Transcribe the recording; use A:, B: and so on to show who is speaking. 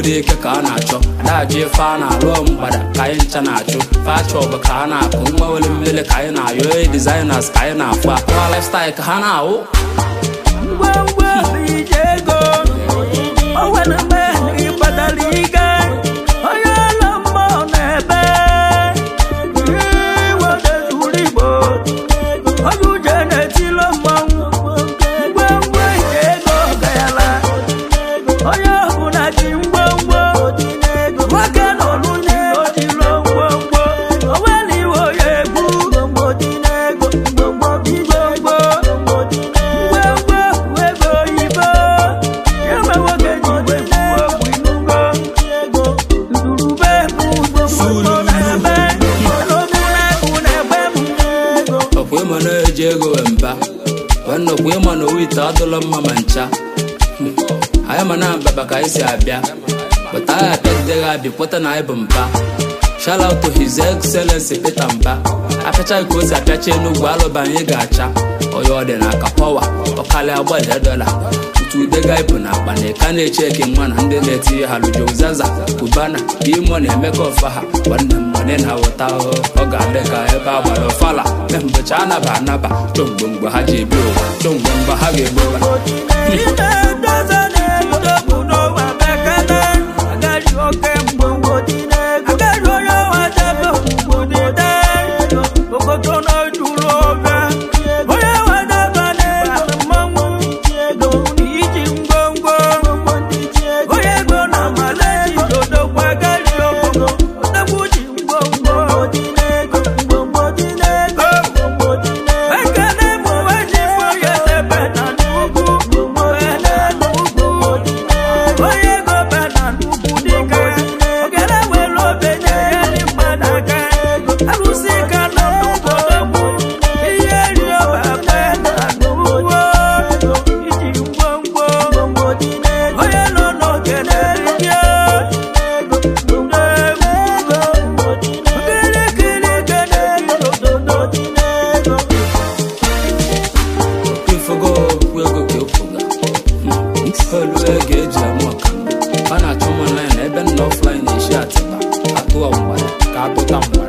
A: dị ike ka a na-achọ adaji ife a na-alụ mgbada ka anyị ncha na-achụ fachọbụ ka a na-akụ mgbanwere mmiri ka anyị na-ayọ e designers ka anyị na-afụ akụwa lifestyle ka ha na-awụ
B: ngwongwo ije ego o nwere mgbe ị kpatara ike onye ọla mmụọ na-ebe iwedezuru igbo onye uje na-etilo mmanwụ ngwongwo ije ego gayala onye ọbụla ji ngwongwo nwoke nọ n'ụlọ ojilo ngwongwo o nwere iwe onye egwu ngwongwo ngwongwo ego oyibo ebe nwoke ji igwe kwuo okwu inugo ndurube bụ na-ebe n'omume na-egbe m
A: ọkwa ịma na-eji ego wee mba wee nnọkwa ịma na owu ite adụla mma ma ncha Hmm. anyị ma na mbaba ka anyị si abịa pụta anyị abịagideghị abịa kweta na anyị bụ mba shout out to his excellency peter mba apịachaghị ka o si apịacha enugwu alụba anyị ga-acha onye ọ dị n'aka pọwa ọkalịa agbalị dọla otu udega ịpụ na akpa na ịka na-eche eke nwa na ndị na-etinye ha lujo zaza kubana imo na-emekọ ọfa ha nwanne m nwanne na wụta ọ ga-adị ka ebe a gbara ọfala mee mbọchị anaba anaba chọmgbe mgbe ha ji ebi ụwa chọmgbe mgbe ha ga-egbu ụwa
B: ime edoza na-edogbu n'ụwa bekele agaghị oke mgbongwo agaghị onye ọwa debe mgbo n'ide okoto na-ejuru obe onye ọwa debe na-ebe mmanwụ iji ngwongwo onye ego na maleji dodokwa agaghị oko odogwu ji ngwongwo ekene mụ weji onye debe na n'ugwu onye n'ugwu onye ego be na n'ugwu dike ogene were obenye ya dị mmadụ aka arụsị ka nọ n'obodo ihe ri ọba be na n'ugwu iji ngwongwo onye nọ n'ogene rie okirikiri gene ododo
A: ifogo okwu ego ka ekwuga olu ego eji amụ ọkamba a na-achọ m online ebe nna offline na-eshi atịba atụọ mgbada ka atụta mgbada